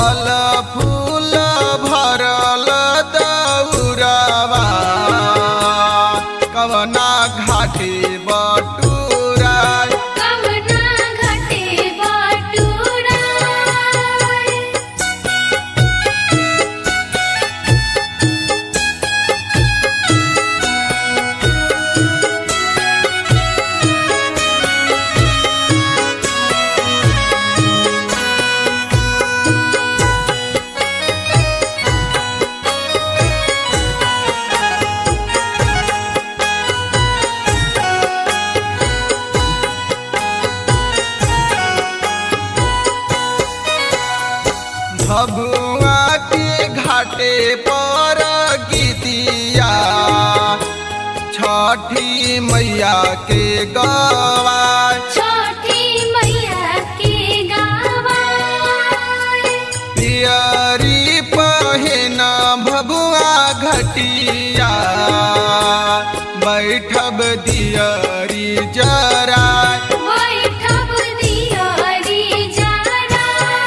फल फूल भरल दौरवा कवना घाटे बटूरा कवना घटे बटुरा भभुआ के घाटे पर गीतिया छठी मैया के गवा छोटी मैया के गावा पियरी पहिन भभुआ घटिया बैठब दियरी जरा बैठब दियरी जरा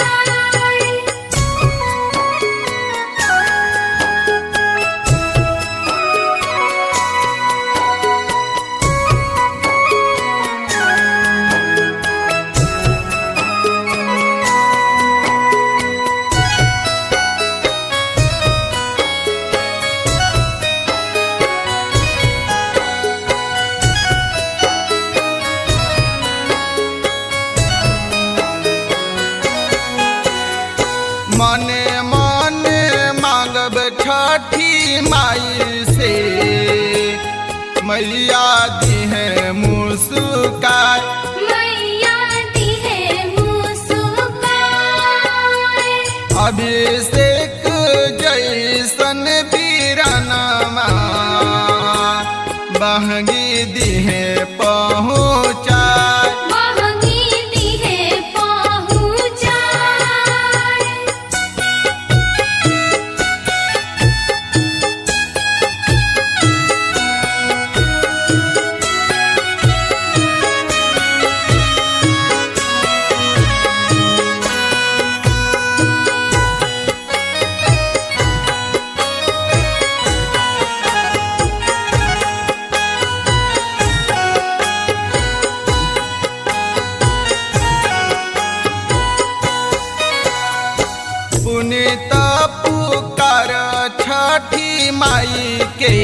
मने मने मांगब छठी माई से मैया दिहे मुस्काय मैया दिहे मुस्कान अभिषेक जैसन बीरनमा बहगी दिहे पहुँचाय महंगी दिहे पहुँचाय पुनित पुकार छठी माई के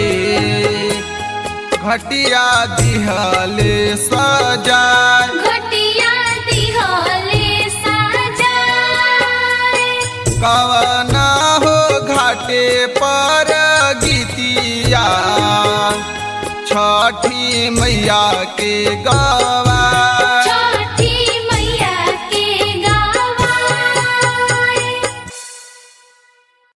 घटिया दिहले सजाय घटिया दिहले साजाय कवना हो घाटे पर गीतिया छठी मैया के गवा